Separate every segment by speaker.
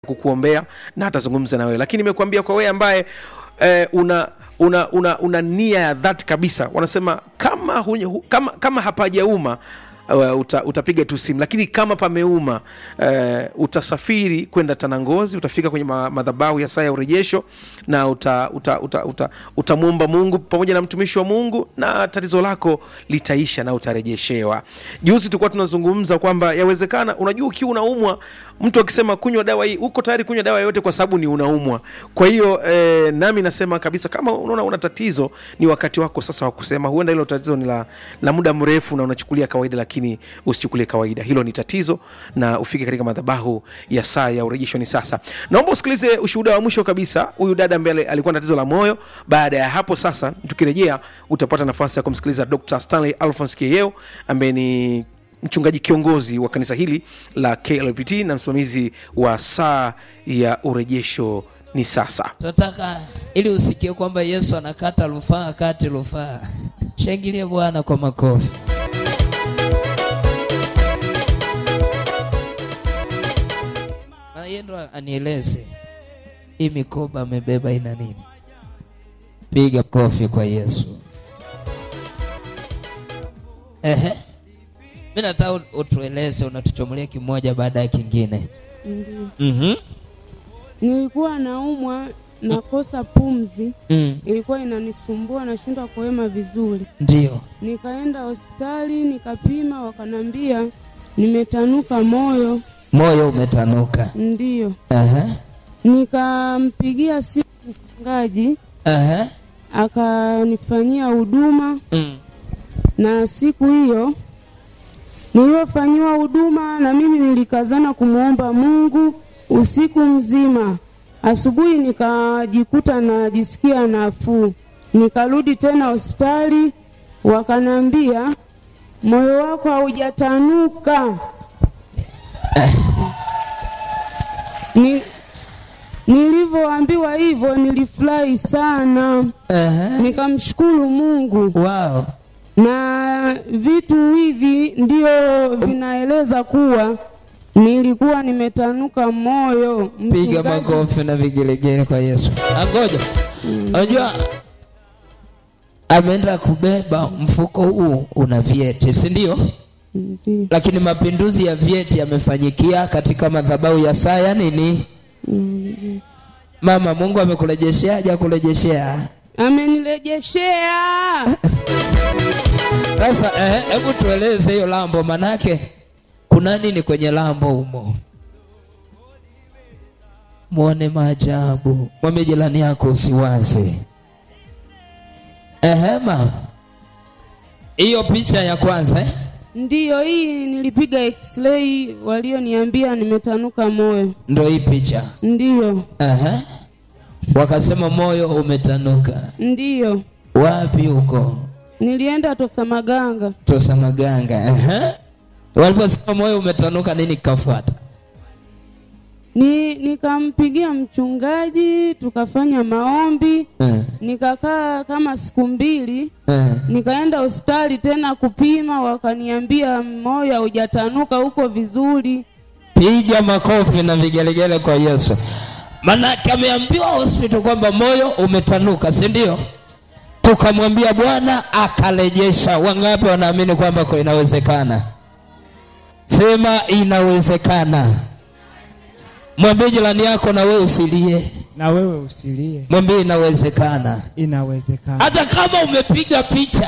Speaker 1: kukuombea na atazungumza na wewe lakini nimekuambia kwa wewe ambaye eh, una una, una una nia ya dhati kabisa wanasema kama, hunye, hu, kama, kama hapajauma Uh, uta, utapiga tu simu lakini kama pameuma uh, utasafiri kwenda tanangozi utafika kwenye ma, madhabahu ya saa ya urejesho na utamwomba uta, uta, uta, uta mungu pamoja na mtumishi wa mungu na tatizo lako litaisha na utarejeshewa juzi tulikuwa tunazungumza kwamba yawezekana unajua ukiwa unaumwa mtu akisema kunywa dawa hii uko tayari kunywa dawa yoyote kwa sababu ni unaumwa kwa hiyo eh, nami nasema kabisa kama unaona una tatizo ni wakati wako sasa wa kusema huenda hilo tatizo ni la, la muda mrefu na unachukulia kawaida lakini usichukulie kawaida hilo ni tatizo na ufike katika madhabahu ya saa ya urejesho ni sasa naomba usikilize ushuhuda wa mwisho kabisa huyu dada ambaye alikuwa na tatizo la moyo baada ya hapo sasa tukirejea utapata nafasi ya kumsikiliza dr stanley alphons kieo ambaye ni mchungaji kiongozi wa kanisa hili la klpt na msimamizi wa saa ya urejesho ni sasa
Speaker 2: tunataka ili usikie kwamba yesu anakata rufaa kati rufaa shangilie bwana kwa makofi yeye ndo anieleze hii mikoba amebeba ina nini piga kofi kwa yesu ehe mi nataka utueleze unatuchomolia kimoja baada ya kingine
Speaker 3: Ndiyo.
Speaker 2: mm-hmm.
Speaker 3: Nilikuwa naumwa nakosa pumzi,
Speaker 2: mm.
Speaker 3: ilikuwa inanisumbua, nashindwa kuhema vizuri.
Speaker 2: ndio
Speaker 3: Nikaenda hospitali nikapima, wakanambia nimetanuka moyo.
Speaker 2: moyo umetanuka
Speaker 3: Ndiyo,
Speaker 2: Aha.
Speaker 3: nikampigia simu mchungaji
Speaker 2: Aha.
Speaker 3: akanifanyia huduma,
Speaker 2: Mm.
Speaker 3: na siku hiyo niliyofanyiwa huduma, na mimi nilikazana kumwomba Mungu usiku mzima. Asubuhi nikajikuta najisikia nafuu, nikarudi tena hospitali, wakanambia moyo wako haujatanuka. Ni, nilivyoambiwa hivyo nilifurahi sana,
Speaker 2: Aha.
Speaker 3: nikamshukuru Mungu
Speaker 2: wow
Speaker 3: na vitu hivi ndio vinaeleza kuwa nilikuwa nimetanuka moyo.
Speaker 2: piga
Speaker 3: Mchungaji-
Speaker 2: makofi na vigelegele kwa yesu angoja unajua ameenda kubeba mfuko huu una vyeti si ndio
Speaker 3: Ndiyo.
Speaker 2: lakini mapinduzi ya vyeti yamefanyikia katika madhabahu ya saa ya nini
Speaker 3: Mm.
Speaker 2: mama mungu amekurejeshea haja kurejeshea
Speaker 3: Amenirejeshea.
Speaker 2: sasa eh, hebu tueleze hiyo lambo manake kuna nini kwenye lambo humo mwone maajabu mwambie jirani yako usiwaze ehe mama hiyo picha ya kwanza eh?
Speaker 3: Ndiyo, hii nilipiga x-ray, walioniambia nimetanuka moyo.
Speaker 2: ndo hii picha
Speaker 3: Ndiyo,
Speaker 2: Ehe. wakasema moyo umetanuka
Speaker 3: ndiyo,
Speaker 2: wapi huko
Speaker 3: nilienda Tosamaganga.
Speaker 2: tosa maganga Ehe. waliposema moyo umetanuka nini kikafuata
Speaker 3: Ni nikampigia mchungaji, tukafanya maombi,
Speaker 2: Eh,
Speaker 3: nikakaa kama siku mbili
Speaker 2: eh.
Speaker 3: nikaenda hospitali tena kupima, wakaniambia moyo haujatanuka, uko vizuri.
Speaker 2: piga makofi na vigelegele kwa yesu manake ameambiwa hospital kwamba moyo umetanuka si ndio tukamwambia bwana akarejesha wangapi wanaamini kwamba kwa inawezekana sema inawezekana mwambie jirani yako na wewe usilie
Speaker 4: na wewe usilie,
Speaker 2: mwambie inawezekana
Speaker 4: inawezekana.
Speaker 2: hata kama umepiga picha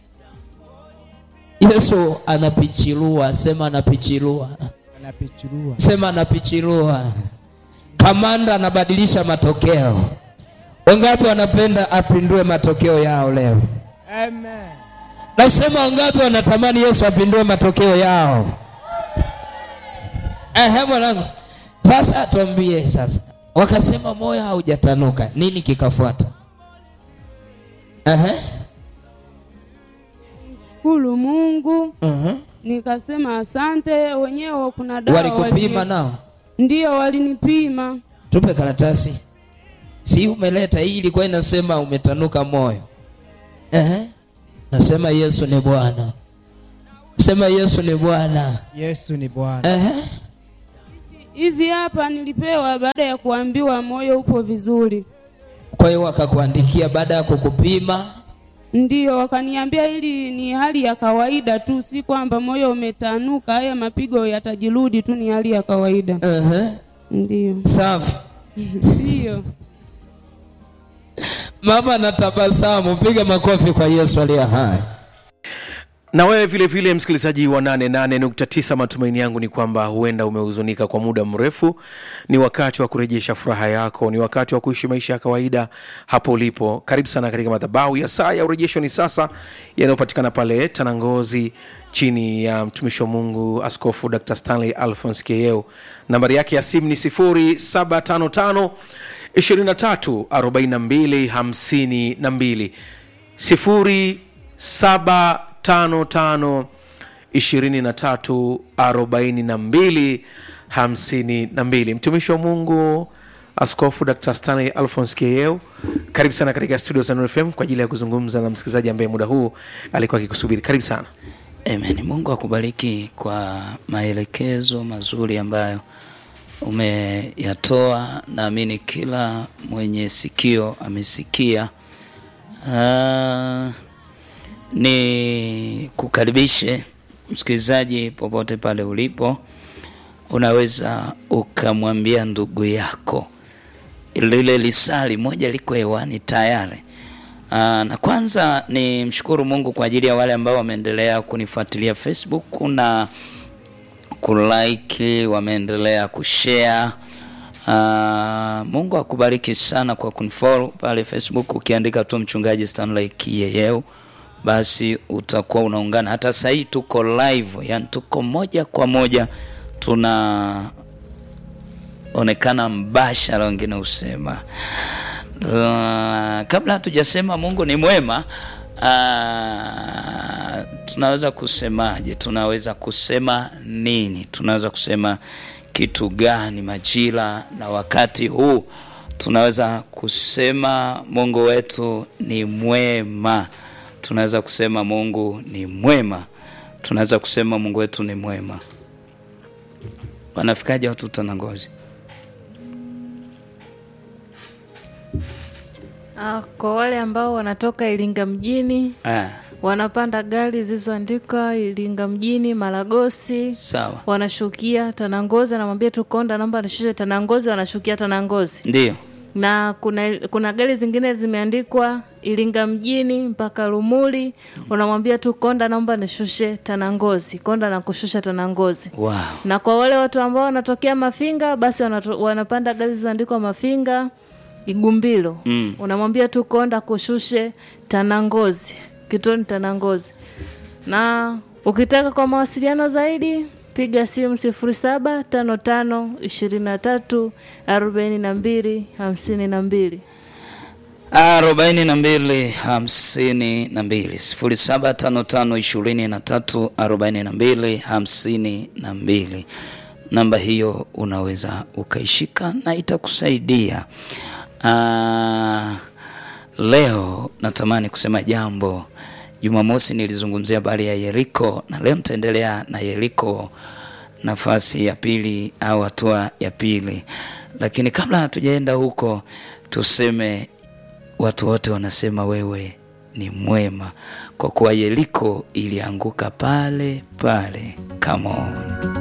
Speaker 2: yesu anapichilua sema anapichilua
Speaker 4: Anapichurua
Speaker 2: sema anapichilua kamanda anabadilisha matokeo wangapi wanapenda apindue matokeo yao leo
Speaker 4: amen.
Speaker 2: nasema wangapi wanatamani yesu apindue matokeo yao ehe mwanangu sasa tuambie sasa wakasema moyo haujatanuka nini kikafuata ehe
Speaker 3: Shukuru Mungu,
Speaker 2: uh-huh.
Speaker 3: nikasema asante. Wenyewe kuna dawa
Speaker 2: walikupima
Speaker 3: walini-
Speaker 2: nao
Speaker 3: Ndiyo, walinipima.
Speaker 2: tupe karatasi si umeleta hii ilikuwa inasema umetanuka moyo Ehe. nasema yesu ni bwana sema yesu ni bwana
Speaker 4: Yesu ni Bwana.
Speaker 2: Ehe.
Speaker 3: hizi hapa nilipewa baada ya kuambiwa moyo upo vizuri.
Speaker 2: Kwa hiyo wakakuandikia baada ya kukupima.
Speaker 3: Ndiyo, wakaniambia hili ni hali ya kawaida tu, si kwamba moyo umetanuka, haya mapigo yatajirudi tu, ni hali ya kawaida.
Speaker 2: uh
Speaker 3: Ndiyo,
Speaker 2: Safi.
Speaker 3: ndiyo.
Speaker 2: Mama anatabasamu, piga makofi kwa Yesu aliye hai.
Speaker 1: na wewe vile vile msikilizaji wa 88.9 matumaini yangu ni kwamba huenda umehuzunika kwa muda mrefu ni wakati wa kurejesha furaha yako ni wakati wa kuishi maisha ya kawaida hapo ulipo karibu sana katika madhabahu ya saa ya urejesho ni sasa yanayopatikana pale tanangozi chini ya mtumishi wa mungu askofu dr stanley alphons keyeu nambari yake ya simu ni 0755 23 42 52 sifuri saba tano tano ishirini na tatu arobaini na mbili hamsini na mbili mtumishi wa mungu askofu dr stanley alphons keyeu karibu sana katika studio za Nuru fm kwa ajili ya kuzungumza na msikilizaji ambaye muda huu alikuwa akikusubiri karibu sana
Speaker 5: Amen. Mungu akubariki kwa maelekezo mazuri ambayo umeyatoa. Naamini kila mwenye sikio amesikia. Ah, ni kukaribishe msikilizaji popote pale ulipo, unaweza ukamwambia ndugu yako lile lisali moja liko hewani tayari. Aa, na kwanza ni mshukuru Mungu kwa ajili ya wale ambao wameendelea kunifuatilia Facebook na kulike, wameendelea kushare. Uh, Mungu akubariki sana kwa kunifollow pale Facebook. Ukiandika tu mchungaji Stanley Kiyeyeu, basi utakuwa unaungana. Hata sasa hii tuko live, yani tuko moja kwa moja tunaonekana mbashara, wengine husema Uh, kabla hatujasema Mungu ni mwema, uh, tunaweza kusemaje? Tunaweza kusema nini? Tunaweza kusema kitu gani majira na wakati huu? Tunaweza kusema Mungu wetu ni mwema. Tunaweza kusema Mungu ni mwema. Tunaweza kusema Mungu wetu ni mwema. Wanafikaje watu Tanangozi?
Speaker 6: Ah, kwa wale ambao wanatoka Iringa mjini
Speaker 5: Ah,
Speaker 6: wanapanda gari zilizoandikwa Iringa mjini Malagosi,
Speaker 5: sawa,
Speaker 6: wanashukia Tanangozi, anamwambia tu konda, naomba nishushe Tanangozi, wanashukia Tanangozi.
Speaker 5: ndio
Speaker 6: Na kuna kuna gari zingine zimeandikwa Iringa mjini mpaka Lumuli, unamwambia tu konda, naomba nishushe Tanangozi, konda na kushusha Tanangozi.
Speaker 5: wow.
Speaker 6: Na kwa wale watu ambao wanatokea Mafinga, basi wanato, wanapanda gari zilizoandikwa Mafinga Igumbilo
Speaker 5: Mm.
Speaker 6: unamwambia tu konda kushushe Tanangozi, kituoni Tanangozi. Na ukitaka kwa mawasiliano zaidi piga simu sifuri saba tano tano ishirini na tatu arobaini na mbili hamsini na mbili.
Speaker 5: arobaini na mbili hamsini na mbili sifuri saba tano tano ishirini na tatu arobaini na mbili hamsini na mbili. Namba hiyo unaweza ukaishika na itakusaidia. Ah, leo natamani kusema jambo. Jumamosi nilizungumzia habari ya Yeriko na leo nitaendelea na Yeriko nafasi ya pili au hatua ya pili, lakini kabla hatujaenda huko tuseme watu wote wanasema wewe ni mwema, kwa kuwa Yeriko ilianguka pale pale. Come on.